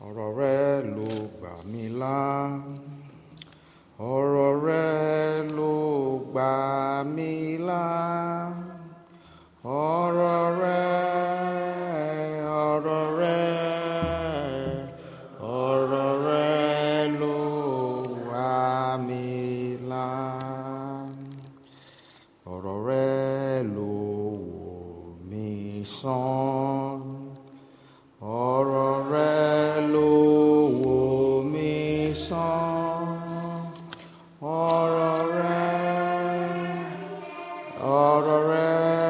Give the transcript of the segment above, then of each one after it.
ọ̀rọ̀ rẹ ló gbà mí là ọ̀rọ̀ rẹ ló gbà mí là ọ̀rọ̀ rẹ ọ̀rọ̀ rẹ ọ̀rọ̀ rẹ ló gbà mí là ọ̀rọ̀ rẹ ló wò mí sàn ọ̀rọ̀ rẹ ló wò mí sàn ọ̀rọ̀ rẹ ọ̀rọ̀ rẹ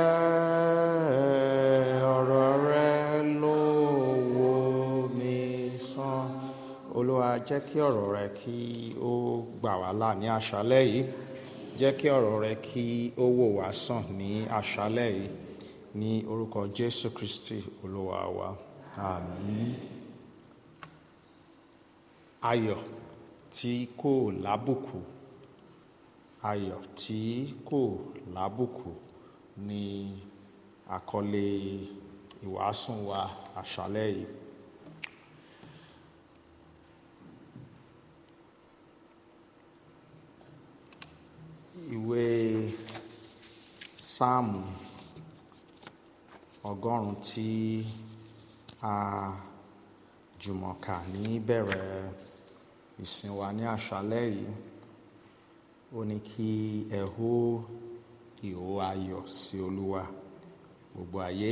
ọ̀rọ̀ rẹ ló wò mí sàn olúwa jẹ́ kí ọ̀rọ̀ rẹ kí ó gbà wá là ní àṣálẹ́ yìí jẹ́ kí ọ̀rọ̀ rẹ kí ó wò wá sàn ní àṣálẹ́ yìí ní orúkọ jésù kristi olúwa wa àmín ayọ̀ tí kò lábùkù ayọ̀ tí kò lábùkù ni àkọlé ìwàásùn wa àṣálẹ́ yìí ìwé sáàmù ọgọ́rùn-ún tí a jùmọ̀ kà ní bẹ̀rẹ̀ ìsìn wa ní àṣálẹ́ yìí ó ní kí ẹ hó ìhó ayọ̀ sí olúwa gbogbo ayé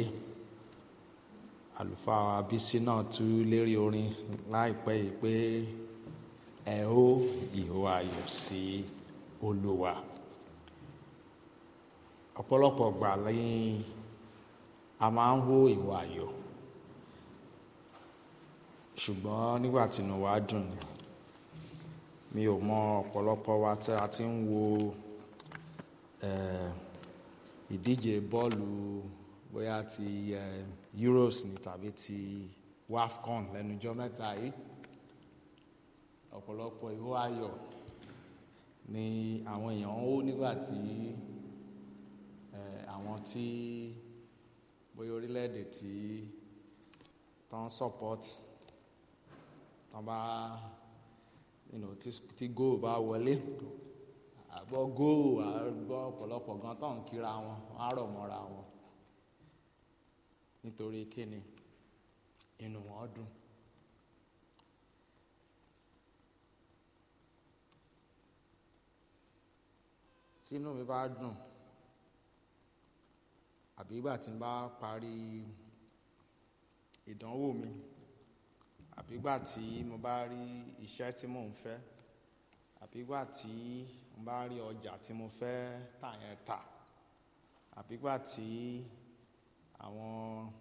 àlùfáà abísí náà tú lérí orin láìpẹ́ yìí pé ẹ hó ìhó ayọ̀ sí olúwa ọ̀pọ̀lọpọ̀ gbà lẹ́yìn a máa ń hó ìhó ayọ̀ ṣùgbọ́n nígbà tí inú wa dùn ni mi ò mọ ọ̀pọ̀lọpọ̀ wa tí a ti ń wo ìdíje bọ́ọ̀lù bóyá ti Euros ni tàbí ti WAFCON lẹ́nujọ́ mẹ́ta yìí ọ̀pọ̀lọpọ̀ ìhó ayọ̀ ni àwọn èèyàn ń hó nígbà tí àwọn tí bóyá orílẹ̀-èdè tí tán support tán bá you know, tí, tí góò bá wọlé àgbọ̀ góò àgbọ̀ ọ̀pọ̀lọpọ̀ gan tán ń kíra wọn á rọ̀ mọ́ra wọn nítorí kíni inú wọn dùn. tí inú mi bá dùn àbí ìgbà tí n bá parí ìdánwò mi àbí ìgbà tí mo bá rí iṣẹ́ tí mò ń fẹ́ àbí ìgbà tí mo bá rí ọjà tí mo fẹ́ tà yẹn tà àbí ìgbà tí àwọn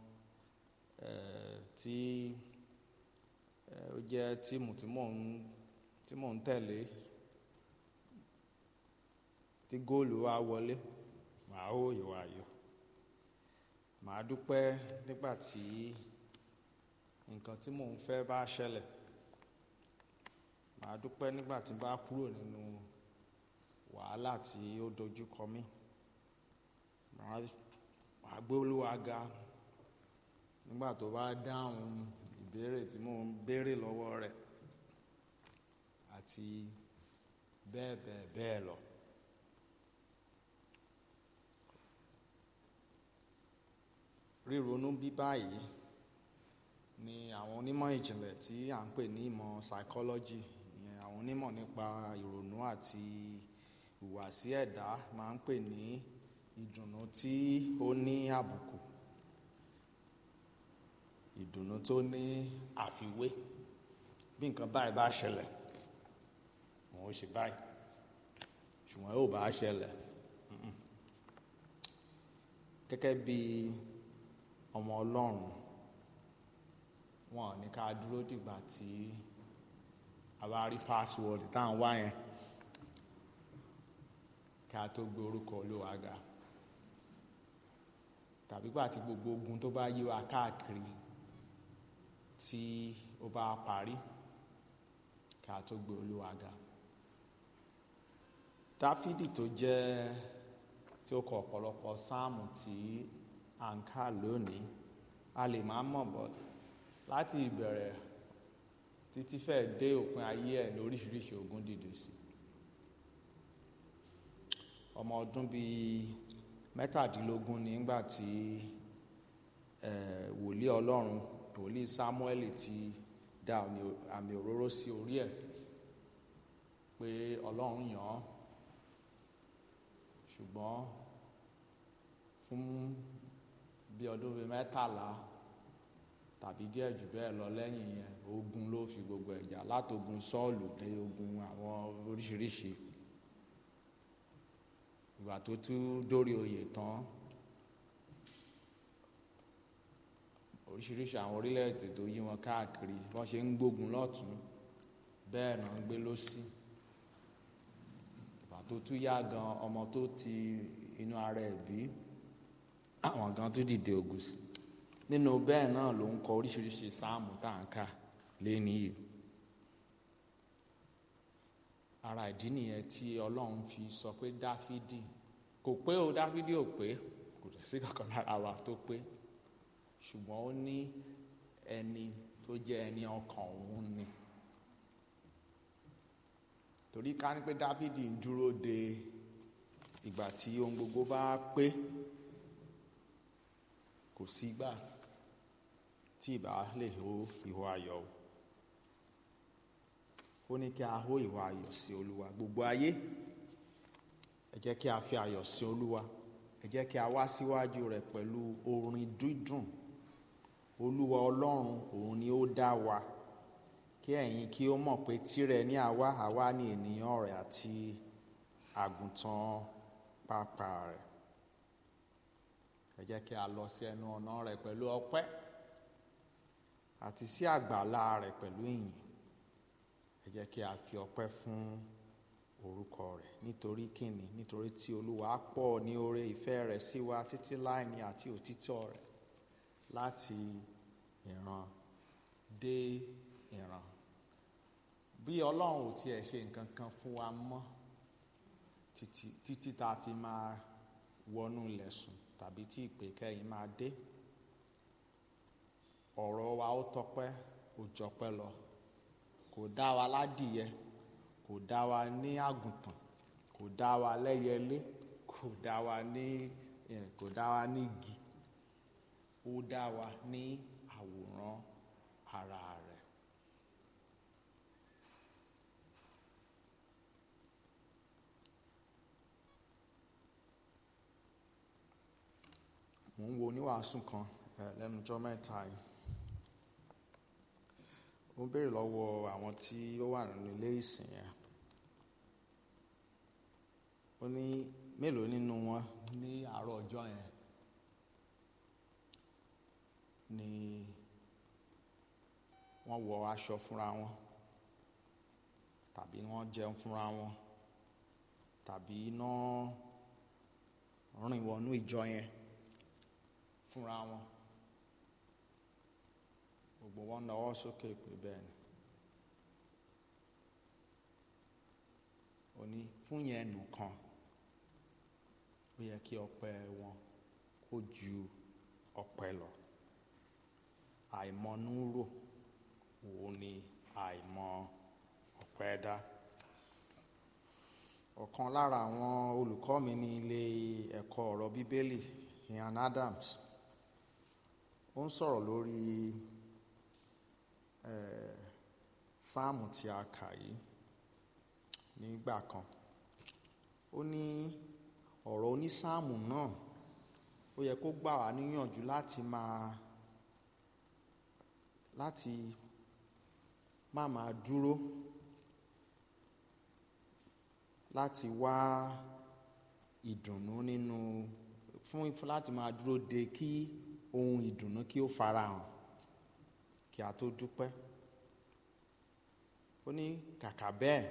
tí ó jẹ́ tíìmù tí mò ń tí mò ń tẹ̀lé tí góòlù wa wọlé màá hó ìwà ayọ̀ màá dúpẹ́ nígbà tí nǹkan tí mò ń fẹ́ bá ṣẹlẹ̀ màá dúpẹ́ nígbà tí n bá kúrò nínú wàhálà tí ó dojú kọ mí màá gbé Olúwa ga nígbà tó bá dáhùn ìbéèrè tí mò ń béèrè lọ́wọ́ rẹ̀ àti bẹ́ẹ̀ bẹ́ẹ̀ bẹ́ẹ̀ lọ. ríronú bí báyìí ni àwọn onímọ̀ ìjìnlẹ̀ tí à ń pè ní ìmọ̀ psychology ìyẹn àwọn onímọ̀ nípa ìrònú àti ìhùwàsí ẹ̀dá máa ń pè ní ìdùnnú tí ó ní àbùkù ìdùnnú tó ní àfiwé bí nǹkan báyìí bá ṣẹlẹ̀ wọn ò ṣe báyìí ṣùgbọ́n yóò bá ṣẹlẹ̀ gẹ́gẹ́ bí ọmọ ọlọ́run wọn ò ní ká dúró dìgbà tí a bá rí password tá à ń wá yẹn kí a tó gbé orúkọ olúwa ga tàbí gbà tí gbogbo ogun tó bá yí wa káàkiri tí ó bá parí kí a tó gbé olúwa ga dáfídì tó jẹ́ tí ó kọ ọ̀pọ̀lọpọ̀ sáàmù tí à ń kà lónìí a lè má mọ̀ bọ́ láti ìbẹ̀rẹ̀ títí fẹ́ẹ̀ dé òpin ayé ẹ̀ lóríṣiríṣi ogun dìde sí ọmọ ọdún bíi mẹ́tàdínlógún nígbà tí wòlíì ọlọ́run wòlíì Sámúẹ́lì ti dá àmì òróró sí orí ẹ̀ pé ọlọ́run yàn án ṣùgbọ́n fún bí ọdún bíi mẹ́tàlá tàbí díẹ̀ jù bẹ́ẹ̀ lọ lẹ́yìn yẹn ogun ló fi gbogbo ẹ̀jà látogun Sọ́ọ̀lù dé ogun àwọn oríṣiríṣi ìgbà tó tún dórí oyè tán oríṣiríṣi àwọn orílẹ̀-èdè tó yí wọn káàkiri wọ́n ṣe ń gbógun lọ́tún bẹ́ẹ̀ náà ń gbé lọ́sí ìgbà tó tún yá gan ọmọ tó ti inú ara ẹ̀ bí àwọn gan tún dìde ogun sí nínú bẹ́ẹ̀ náà ló ń kọ oríṣiríṣi sáàmù tá à ń kà lẹ́ni yìí ara ìdí nìyẹn tí ọlọ́run fi sọ pé dáfídì kò pé o dáfídì ò pé kò dẹ̀ sí kankan lára wa tó pé ṣùgbọ́n ó ní ẹni tó jẹ́ ẹni ọkàn òun ni torí ká ní pé dáfídì ń dúró de ìgbà tí ohun gbogbo bá pé kò sí gbà tí ìbá lè hó ìhó ayọ̀ ó ní kí a hó ìhó ayọ̀ sí olúwa gbogbo ayé ẹ jẹ́ kí a fi ayọ̀ sí olúwa ẹ jẹ́ kí a wá síwájú rẹ̀ pẹ̀lú orin dídùn olúwa ọlọ́run òun ni ó dá wa kí ẹ̀yin kí ó mọ̀ pé tirẹ̀ ní àwa àwa ní ènìyàn rẹ̀ àti àgùntàn pápá rẹ̀ ẹ jẹ́ kí a lọ sí ẹnu ọ̀nà rẹ̀ pẹ̀lú ọpẹ́ àti sí àgbàlá rẹ̀ pẹ̀lú ìyìn ẹ jẹ́ kí a fi ọpẹ́ fún orúkọ rẹ̀ nítorí kíni nítorí tí olúwa pọ̀ ní oore ìfẹ́ rẹ̀ sí wa títí láì ní àti òtítọ́ rẹ̀ láti ìran dé ìran bí ọlọ́run ò tiẹ̀ ṣe nǹkan kan fún wa mọ́ títí títí tá a fi máa wọnú ilẹ̀ sùn tàbí tí ìpè kẹ́yìn máa dé ọ̀rọ̀ wa ó tọpẹ́ ó jọpẹ́ lọ kò dá wa ládìyẹ kò dá wa ní àgùntàn kò dá wa lẹ́yẹlé kò dá wa ní kò dá wa ní igi ó dá wa ní àwòrán ara rẹ̀. mo ń wo oníwàásù kan lẹ́nu ọjọ́ mẹ́ta yìí ó béèrè lọ́wọ́ àwọn tí ó wà nínú ilé ìsìn yẹn ó ní mélòó nínú wọn ní àárọ̀ ọjọ́ yẹn ni wọ́n wọ aṣọ fúnra wọn tàbí wọ́n jẹun fúnra wọn tàbí iná rìn wọnú ìjọ yẹn fúnra wọn gbogbo wọn náwó sókè pé bẹ́ẹ̀ ni ó ní fún yẹn nìkan ó yẹ kí ọpẹ́ wọn kó ju ọpẹ́ lọ àìmọnúrò òun ni àìmọ ọpẹ́ dá ọ̀kan lára àwọn olùkọ́ mi ní ilé ẹ̀kọ́ ọ̀rọ̀ bíbélì Ian Adams ó ń sọ̀rọ̀ lórí sáàmù tí a kà yìí nígbà kan ó ní ọ̀rọ̀ onísáàmù náà ó yẹ kó gbà wá níyànjú láti máa láti má máa dúró láti wá ìdùnnú nínú fún láti máa dúró de kí ohun ìdùnnú kí ó farahàn kí a tó dúpẹ́ ó ní kàkà bẹ́ẹ̀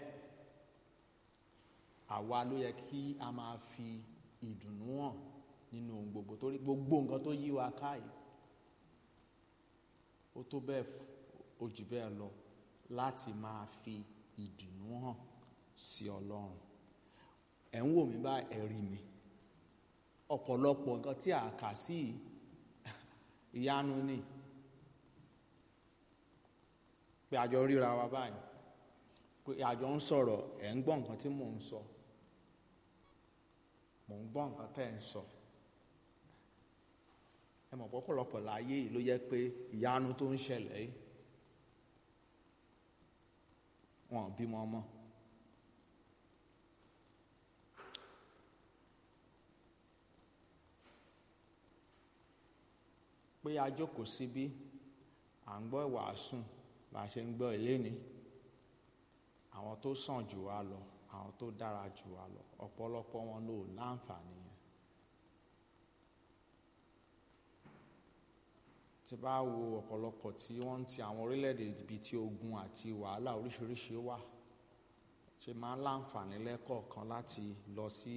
àwa ló yẹ kí a máa fi ìdùnnú hàn nínú ohun gbogbo torí gbogbo nǹkan tó yí wa káyìí ó tó bẹ́ẹ̀ ó jù bẹ́ẹ̀ lọ láti máa fi ìdùnnú hàn sí Ọlọ́run ẹ̀ ń wò mí bá ẹ̀rí mi ọ̀pọ̀lọpọ̀ nǹkan tí a kà sí ìyanu ni pé àjọ ríra wa báyìí pé àjọ ń sọ̀rọ̀ ẹ̀ ń gbọ́ nǹkan tí mò ń sọ mò ń gbọ́ nǹkan tẹ́ ẹ̀ ń sọ ẹ mọ̀ pọ́pọ̀lọpọ̀ láyé yìí ló yẹ pé ìyanu tó ń ṣẹlẹ̀ yìí wọn ò bímọ ọmọ. pé a jókòó síbí à ń gbọ́ ìwàásùn bá a ṣe ń gbọ́ ìléni àwọn tó sàn jù wá lọ àwọn tó dára jù wá lọ ọ̀pọ̀lọpọ̀ wọn ló láǹfààní yẹn tí bá wo ọ̀pọ̀lọpọ̀ tí wọ́n ń ti àwọn orílẹ̀-èdè ibi tí ogun àti wàhálà oríṣiríṣi wà ṣe máa ń láǹfààní lẹ́kọ̀ọ̀kan láti lọ sí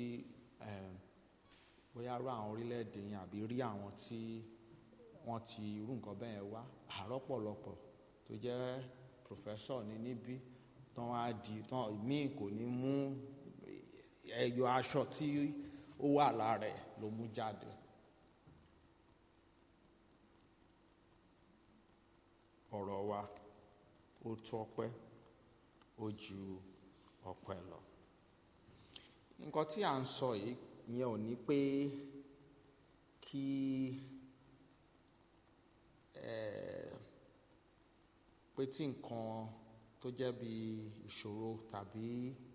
bóyá rú àwọn orílẹ̀-èdè yẹn àbí rí àwọn tí wọ́n ti irú nǹkan bẹ́ẹ̀ wá àárọ̀ pọ̀lọpọ̀ tó jẹ́ pòfẹ́sọ̀ ní níbí tán wá di tán míì kò ní mú ẹyọ aṣọ tí ó wà lára ẹ̀ ló mú jáde. ọ̀rọ̀ wa ó tó ọpẹ́ ó ju ọpẹ́ lọ. nǹkan tí à ń sọ yìí ìyẹn ò ní pé kí pé tí nǹkan tó jẹ́ bí ìṣòro tàbí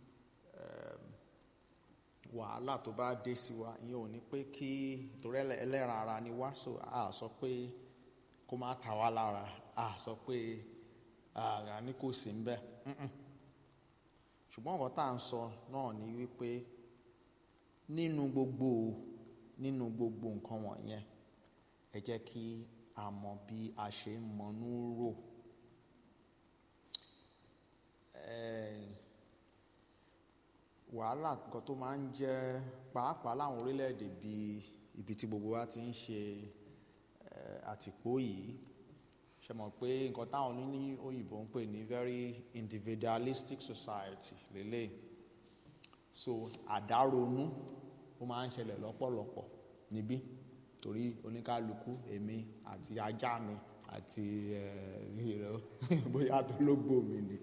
wàhálà tó bá dé sí wa ìyẹn ò ní pé kí torí ẹlẹ́ran ara ni wá so a sọ pé kó má ta wá lára a sọ pé ara ní kò sí ń bẹ ṣùgbọ́n nǹkan tá à ń sọ náà ni wípé nínú gbogbo nínú gbogbo nǹkan wọ̀nyẹn ẹ jẹ́ kí a mọ bí a ṣe ń mọnú rò wàhálà nǹkan tó máa ń jẹ́ pàápàá láwọn orílẹ̀-èdè bíi ibi tí gbogbo wa ti ń ṣe àtìpó yìí ṣe mọ̀ pé nǹkan táwọn ní òyìnbó ń pè ní very individualistic society lélẹ̀ so àdáronú ó máa ń ṣẹlẹ̀ lọ́pọ̀lọpọ̀ níbí torí oníkálukú èmi àti ajá mi àti bóyá tó lógbò mi ni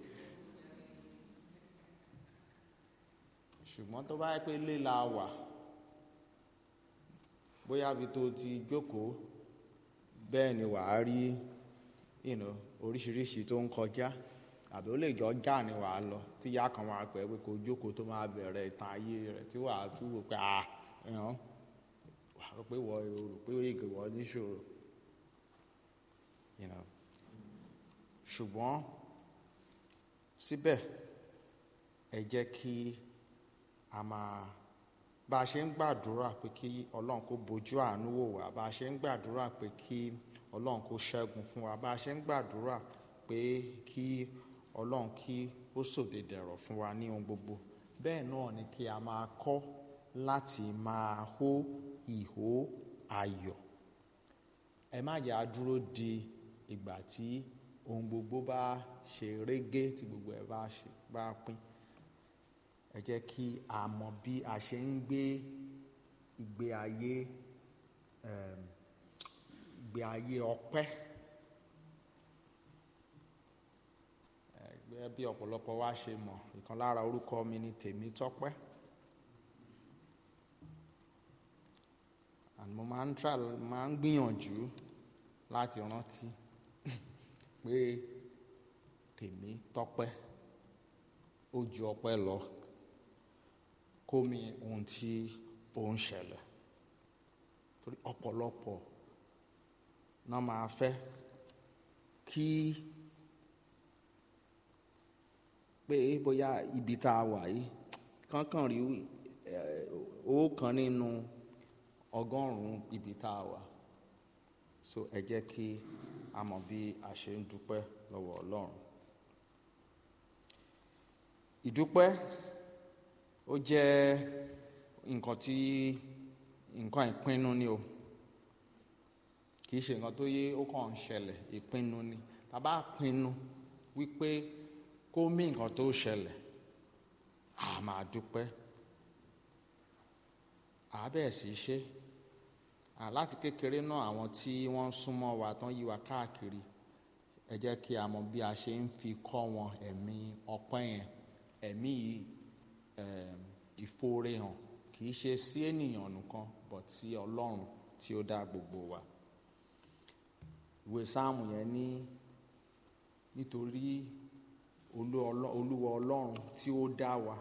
ṣùgbọ́n tó bá yẹ pé ilé la wà bóyá bí tó ti jókòó bẹ́ẹ̀ ni wàá rí you know, oríṣiríṣi tó ń kọjá àbí ó lè jọ já ni wàá lọ tí ìyá kan máa pẹ́ pé kó jókòó tó máa bẹ̀rẹ̀ ìtàn ayé rẹ̀ tí wàá tún wò pé ah ẹ̀hán wàá rò pé wọ́n rò pé ìgè wọ́n níṣòro you know. ṣùgbọ́n síbẹ̀ ẹ jẹ́ kí a máa bá a ṣe ń gbàdúrà pé kí ọlọ́run kó bójú àánú wò wá bá a ṣe ń gbàdúrà pé kí ọlọ́run kó ṣẹ́gun fún wa bá a ṣe ń gbàdúrà pé kí ọlọ́run kí ó sòdè dẹ̀rọ̀ fún wa ní ohun gbogbo bẹ́ẹ̀ náà ni kí a máa kọ́ láti máa hó ìhó ayọ̀ ẹ má yà á dúró di ìgbà tí ohun gbogbo bá ṣe régé tí gbogbo ẹ bá ṣe bá pín ẹ jẹ́ kí a mọ bí a ṣe ń gbé ìgbé ayé ìgbé ayé ọpẹ́ ẹgbẹ́ bí ọ̀pọ̀lọpọ̀ wa ṣe mọ̀ ìkan lára orúkọ mi ni Tèmítọ́pẹ́ and mo máa ń tra máa ń gbìyànjú láti rántí pé Tèmítọ́pẹ́ ó ju ọpẹ́ lọ kó mi ohun tí ó ń ṣẹlẹ̀ torí ọ̀pọ̀lọpọ̀ náà máa fẹ́ kí pé bóyá ibi tá a wà yìí kánkàn rí owó kan nínú ọgọ́rùn-ún ibi tá a wà so ẹ jẹ́ kí a mọ̀ bí a ṣe ń dúpẹ́ lọ́wọ́ Ọlọ́run ìdúpẹ́ ó jẹ́ nǹkan tí nǹkan ìpinnu ni o kì í ṣe nǹkan tó yé ó kàn ń ṣẹlẹ̀ ìpinnu ni tá a bá pinnu wípé kó mí nǹkan tó ṣẹlẹ̀ a máa dúpẹ́ a bẹ́ẹ̀ sì ṣe láti kékeré náà àwọn tí wọ́n súnmọ́ wa tán yí wa káàkiri ẹ jẹ́ kí a mọ bí a ṣe ń fi kọ́ wọn ẹ̀mí ọpẹ́ yẹn ẹ̀mí um, ìfòòrè hàn kì í ṣe sí ènìyàn nìkan but sí ọlọ́run tí ó dá gbogbo wa ìwé sáàmù yẹn ní nítorí olú ọlọ́- olúwa ọlọ́run tí ó dá wa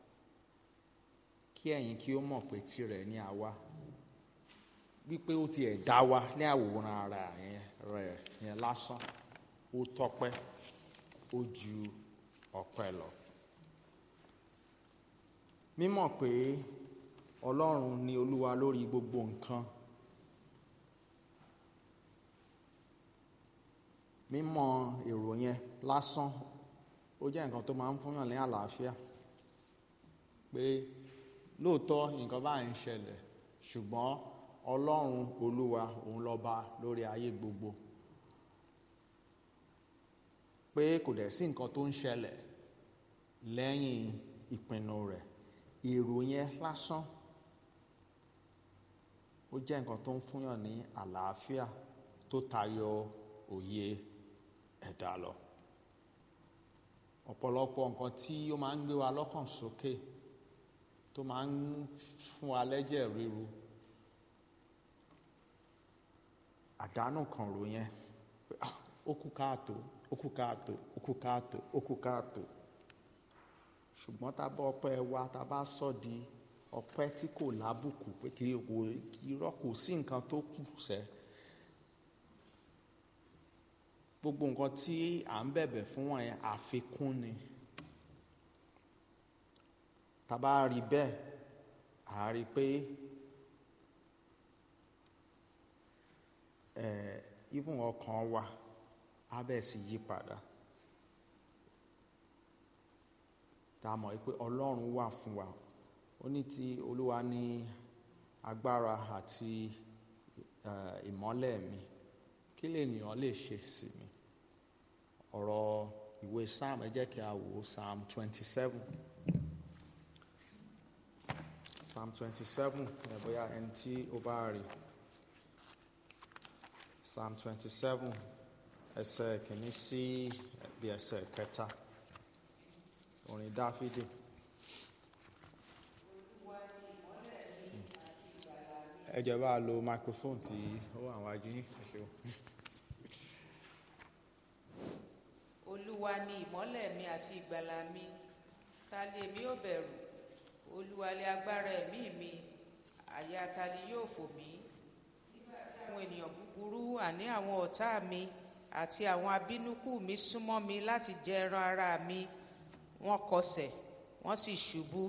kí ẹ̀yin kí ó mọ̀ pé tirẹ̀ ni àwa wípé ó tiẹ̀ dá wa ní àwòrán ara yẹn rẹ̀ yẹn lásán ó tọ́pẹ́ ó ju ọpẹ́ lọ. mímọ̀ pé ọlọ́run ni olúwa lórí gbogbo nǹkan mímọ̀ èrò yẹn lásán ó jẹ́ nǹkan tó máa ń fúnyàn ní àlàáfíà pé lóòótọ́ nǹkan báyìí ń ṣẹlẹ̀ ṣùgbọ́n ọlọ́run olúwa òun lọ́ba lórí ayé gbogbo pé kò dẹ̀ sí nǹkan tó ń ṣẹlẹ̀ lẹ́yìn ìpinnu rẹ̀ èrò yẹn lásán ó jẹ́ nǹkan tó ń fúnyàn ní àlàáfíà tó tayọ òye ẹ̀dá lọ ọ̀pọ̀lọpọ̀ nǹkan tí ó máa ń gbé wa lọ́kàn sókè tó máa ń fún wa lẹ́jẹ̀ ríru àdánù kan rò yẹn pé, "Ah, ó kú káàtó ó kú káàtó ó kú káàtó ó kú káàtó ṣùgbọ́n tá a bá ọpẹ́ wa tá a bá sọ di ọpẹ́ tí kò lábùkù pé kì í kò kì í rọ́kù sí nǹkan tó kù sẹ́ gbogbo nǹkan tí à ń bẹ̀bẹ̀ fún wọn yẹn àfikún ni tá a bá rí bẹ́ẹ̀ à á rí i pé ẹ̀ even ọkàn wa á bẹ̀ sí yí padà tá a mọ̀ pé ọlọ́run wà fún wa ó ní tí olúwa ní agbára àti eh, ìmọ́lẹ̀ mi kí lènìyàn lè ṣe sí mi ọ̀rọ̀ ìwé psalm ẹ jẹ́ kí a wò ó psalm twenty seven psalm twenty seven ẹ bóyá ẹni tí ó bá rí psalm twenty seven ẹsẹ̀ kìíní sí bí ẹsẹ̀ kẹta orin dáfídì. ẹ jẹ́ bá a lo microphone tí ó wà wájú yín ẹ ṣeun. olúwa ni ìmọ́lẹ̀ mi àti ìgbàlà mi ta lè mi ò bẹ̀rù olúwa lè agbára ẹ̀mí mi àyà ta ni yóò fò mí nígbà tí àwọn ènìyàn búburú àní àwọn ọ̀tá mi àti àwọn abínúkù mi súnmọ́ mi láti jẹ ẹran ara mi wọ́n kọsẹ̀ wọ́n sì ṣubú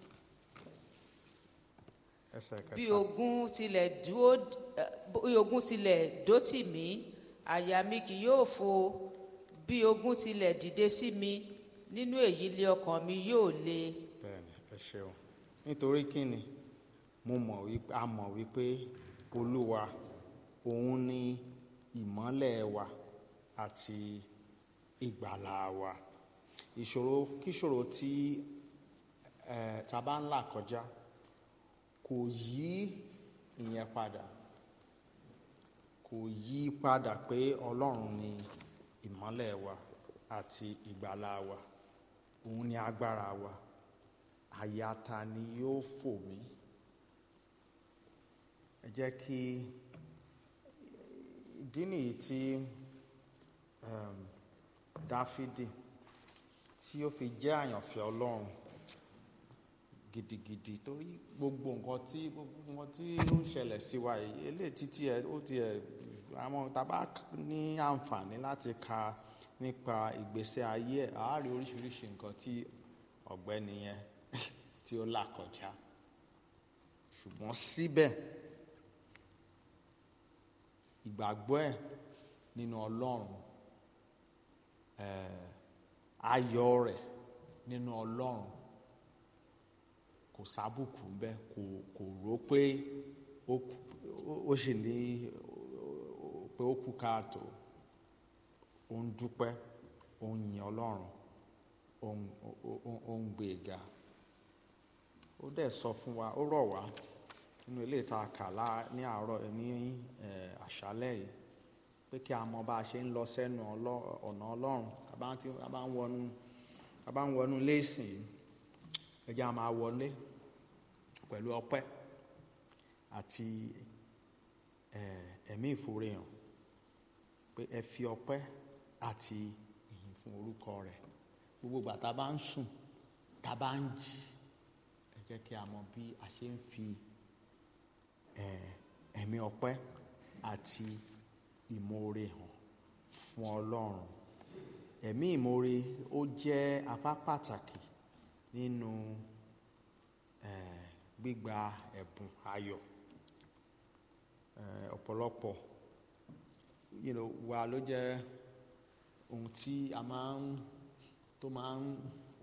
ẹsẹ̀ bí kẹta ogun tilẹ̀ dúó eh, bí ogun tilẹ̀ dó tì mí àyà mi kì yóò fò bí ogun tilẹ̀ dìde sí mi nínú èyí lé ọkàn mi yóò le bẹ́ẹ̀ni ẹ ṣeun nítorí kíni mo mọ̀ wípé a mọ̀ wípé olúwa òun ni ìmọ́lẹ̀ wa àti ìgbàlà wa ìṣòro kíṣòro tí ẹ tá a bá ń là kọjá kò yí ìyẹn padà kò yí padà pé ọlọ́run ni ìmọ́lẹ̀ wa àti ìgbàlà wa òun ni agbára wa àyà ta ni yóò fò mí ẹ jẹ́ kí ìdí nìyí tí um, dáfídì tí ó fi jẹ́ àyànfẹ́ ọlọ́run gidigidi torí gbogbo nǹkan tí gbogbo nǹkan tí ó ń ṣẹlẹ̀ sí wa yìí eléyìí títí ẹ ó ti ẹ àwọn tábà ní àǹfààní láti ka nípa ìgbésí ayé ẹ̀ á rí oríṣiríṣi nǹkan tí ọ̀gbẹ́ni yẹn tí ó là kọjá ṣùgbọ́n síbẹ̀ ìgbàgbọ́ ẹ̀ nínú ọlọ́run ẹ̀ ayọ̀ rẹ̀ nínú ọlọ́run kò sábùkù ń bẹ kò kò rò pé ó kù- ó sì ní pé ó kú káàtó ó ń dúpẹ́ ó ń yin ọlọ́run ó ń ó- ó- ó ń gbé e ga ó dẹ̀ sọ fún wa ó rọ̀ wá nínú ilé ìta kàlá ní àárọ̀ ní ẹ̀, àṣálẹ́ yìí pé pé kí a mọ bá a ṣe ń lọ sẹ́nu ọlọ́- ọ̀nà ọlọ́run a bá ń tí- a bá ń wọnú a bá ń wọnú léèsìn yìí ẹ jẹ́ a máa wọlé pẹ̀lú ọpẹ́ àti eh, ẹ̀mí ìforehàn pé ẹ fi ọpẹ́ àti ìyìn fún orúkọ rẹ̀ gbogbo ìgbà tá a bá ń sùn tá a bá ń jí ẹ jẹ́ kí a mọ bí a ṣe ń fi eh, ẹ̀mí ọpẹ́ àti ìmoore hàn fún ọlọ́run ẹ̀mí ìmoore ó jẹ́ apá pàtàkì nínú eh, gbígba ẹ̀bùn ayọ̀ eh, ọ̀pọ̀lọpọ̀ you know, wa ló jẹ́ ohun tí a máa ń tó máa ń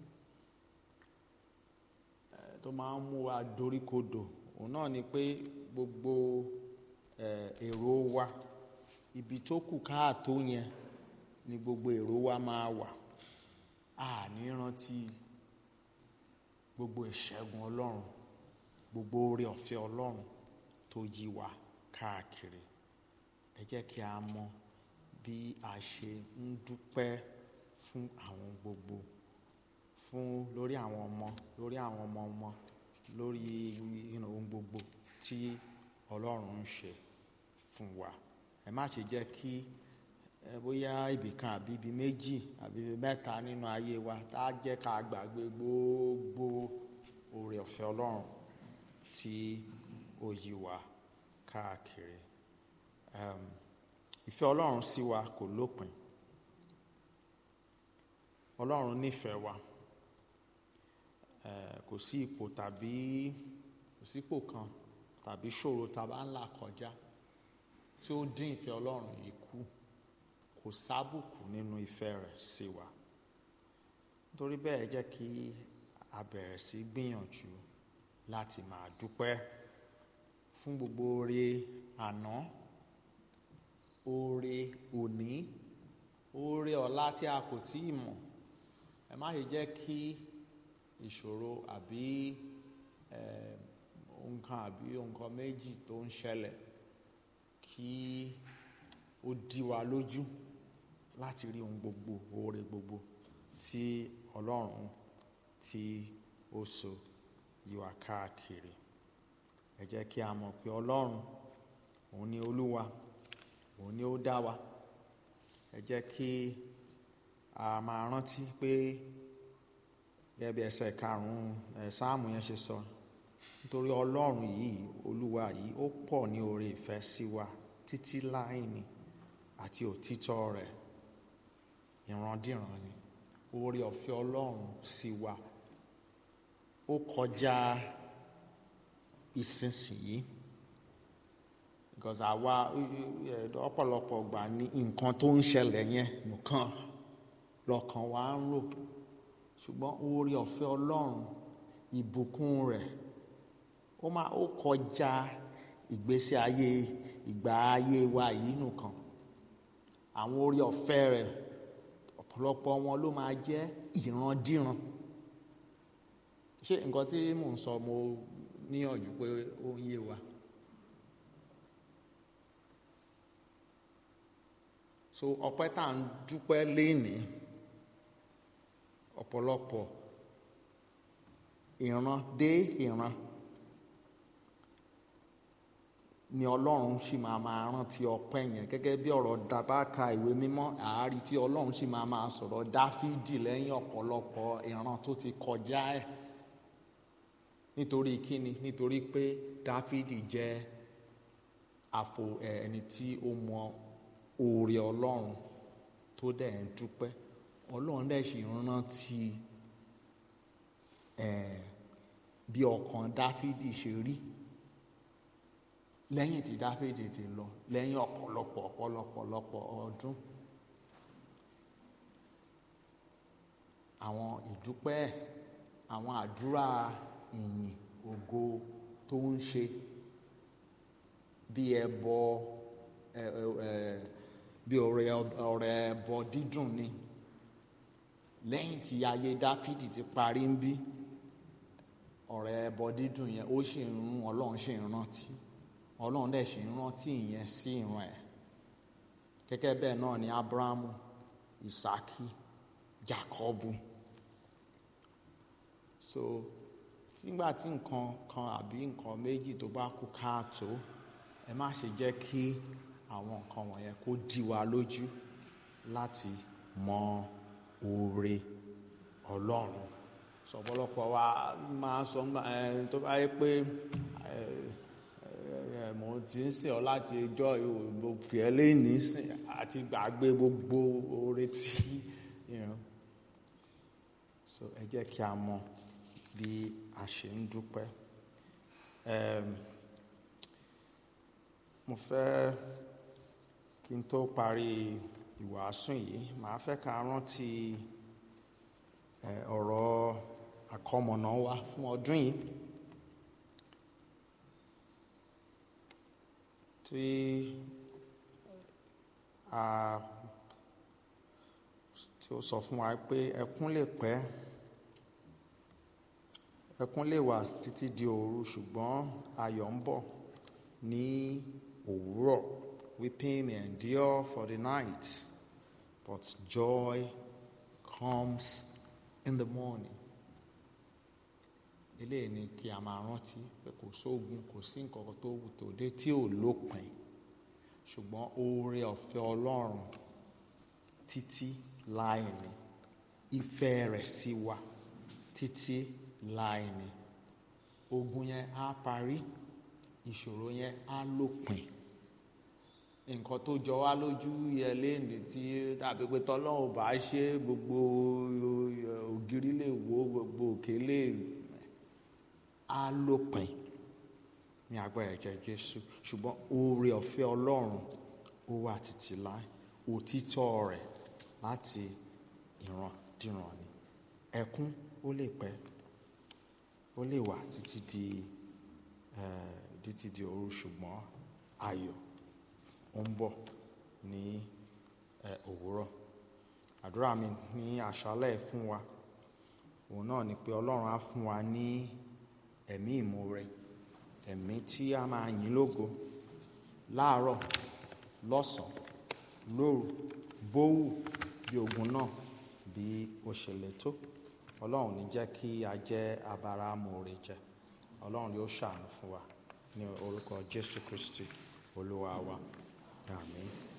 eh, tó máa ń mú wa doríkodò òun náà ni pé gbogbo eh, èrò wa ibi tó kù káàtó yẹn ni gbogbo èrò wa máa wà a ní rántí gbogbo ìṣẹ́gun ọlọ́run gbogbo oore ọ̀fẹ́ ọlọ́run tó yí wa káàkiri ẹ jẹ́ kí a mọ bí a ṣe ń dúpẹ́ fún àwọn gbogbo fún lórí àwọn ọmọ lórí àwọn ọmọ ọmọ lórí you know, ohun gbogbo tí ọlọ́run ń ṣe fún wa ẹ má ṣe jẹ́ kí ẹ bóyá ibìkan àbí ibi méjì àbí ibi mẹ́ta nínú ayé wa tá a jẹ́ ká gbàgbé gbogbo oore ọ̀fẹ́ ọlọ́run tí ó yí wa káàkiri um, ìfẹ́ ọlọ́run sí wa kò lópin ọlọ́run nífẹ̀ẹ́ wa eh, kò sí ipò tàbí kò sí ipò kan tàbí ṣòro tàbá ńlá kọjá tí ó dín ìfẹ́ ọlọ́run yìí kù kò sábùkù nínú ìfẹ́ rẹ̀ sí wa nítorí bẹ́ẹ̀ jẹ́ kí a bẹ̀rẹ̀ sí gbìyànjú láti máa dúpẹ́ fún gbogbo oore àná oore òní oore ọ̀la tí a kò tí ì mọ̀ ẹ má ṣe jẹ́ kí ìṣòro àbí eh, nǹkan àbí nǹkan méjì tó ń ṣẹlẹ̀ kí ó dí wa lójú láti rí ohun gbogbo oore gbogbo tí ọlọ́run tí ó so yí wa káàkiri ẹ jẹ́ kí a mọ̀ pé ọlọ́run òun ni olúwa òun ni ó dá wa ẹ jẹ́ kí a máa rántí pé gẹ́gẹ́ bí ẹsẹ̀ karùn-ún ẹ̀ sáàmù yẹn ṣe sọ nítorí ọlọ́run yìí olúwa yìí ó pọ̀ ní oore ìfẹ́ sí wa títí láì ní àti òtítọ́ rẹ̀ ìrandíran ni oore ọ̀fẹ́ ọlọ́run sí wa ó kọjá ìsinsìnyí because àwa ọ̀pọ̀lọpọ̀ gbà ní nǹkan tó ń ṣẹlẹ̀ yẹn nìkan lọ́kàn wa ń rò ṣùgbọ́n oore ọ̀fẹ́ ọlọ́run ìbùkún rẹ̀ ó máa ó kọjá ìgbésí ayé ìgbà ayé wa yìí nìkan àwọn oore ọ̀fẹ́ rẹ̀ ọ̀pọ̀lọpọ̀ wọn ló máa jẹ́ ìrandíran ṣé nǹkan tí mò ń sọ mo níyànjú pé ó ń yé wa. so ọpẹ́ tá à ń dúpẹ́ lénìí ọ̀pọ̀lọpọ̀ ìran dé ìran ni ọlọ́run sì máa máa rántí ọpẹ́ yẹn gẹ́gẹ́ bí ọ̀rọ̀ dabaka ìwé mímọ́ àárí tí ọlọ́run sì máa máa sọ̀rọ̀ dáfídì lẹ́yìn ọ̀pọ̀lọpọ̀ ìran tó ti kọjá ẹ̀ nítorí kíni nítorí pé dáfídì jẹ́ àfò ẹni tí ó mọ oore ọlọ́run tó dẹ̀ ń dúpẹ́ ọlọ́run dẹ̀ sì rántí bí ọkàn dáfídì ṣe rí lẹ́yìn tí dáfídì ti lọ lẹ́yìn ọ̀pọ̀lọpọ̀ ọ̀pọ̀lọpọ̀lọpọ̀ ọdún àwọn ìdúpẹ́ àwọn àdúrà ìyìn ògo tó ń ṣe bí ẹbọ ẹ ẹ bí ọrẹ ọrẹ ẹbọ dídùn ni lẹ́yìn tí ayé dáfídì ti parí ń bí ọrẹ ẹbọ dídùn yẹn ó sì ń rún ọlọ́run sì ń rántí ọlọ́run dẹ̀ sì ń rántí ìyẹn sí ìran ẹ̀ gẹ́gẹ́ bẹ́ẹ̀ náà ni abrahamu isaki jacobu so tígbà tí nǹkan kan àbí nǹkan méjì tó bá kú káàtó ẹ má ṣe jẹ́ kí àwọn nǹkan wọ̀nyẹn kó dí wa lójú láti mọ oore ọlọ́run sọ̀pọ̀lọpọ̀ wa máa sọ ẹ tó bá yẹ pé ẹ ẹ mo ti ń sìn ọ́ láti ẹjọ́ ìwò pè ẹ́ lẹ́yìn sìn àti gbàgbé gbogbo oore tí you know. so ẹ jẹ́ kí a mọ bí a ṣe ń dúpẹ́ um, mo fẹ́ kí n tó parí ìwàásù yìí màá fẹ́ ká rántí ọ̀rọ̀ àkọmọ̀nà wa fún ọdún yìí tí a tí ó sọ fún wa pé ẹkún lè pẹ́ ẹkún lè wà títí di òru ṣùgbọ́n ayọ̀ ń bọ̀ ní òwúrọ̀ weeping may endure for the night but joy comes in the morning eléyìí ni kí a máa rántí pé kò sóògùn kò sí nǹkan tó wù tó dé tí ò lópin ṣùgbọ́n oore ọ̀fẹ́ ọlọ́run títí láì ní ìfẹ́ rẹ̀ sí wa títí láì ní ogun yẹn á parí ìṣòro yẹn á lópin nǹkan tó jọ wá lójú yẹ léèdì tí tàbí pé tọ́lọ́run bá ṣe gbogbo ògiri lè wó gbogbo òkè lè á lópin ní agbára ẹ̀jẹ̀ Jésù ṣùgbọ́n oore ọ̀fẹ́ Ọlọ́run ó wà títí láì òtítọ́ rẹ̀ láti ìran dìran ni ẹkún ó lè pẹ́ ó lè wà títí di títí di òru ṣùgbọ́n ayọ̀ ó ń bọ̀ ní òwúrọ̀ àdúrà mi ní àṣálẹ̀ fún wa òun náà ni pé Ọlọ́run á fún wa ní ẹ̀mí ìmoore ẹ̀mí tí a máa yìn lógo láàárọ̀ lọ́sàn-án lóru bówù bí ogun náà bí ó ṣe lè tó ọlọ́run ní jẹ́ kí a jẹ́ abara amóore jẹ ọlọ́run yóò ṣàánú fún wa ní orúkọ jésù kristi olúwa wa àmín.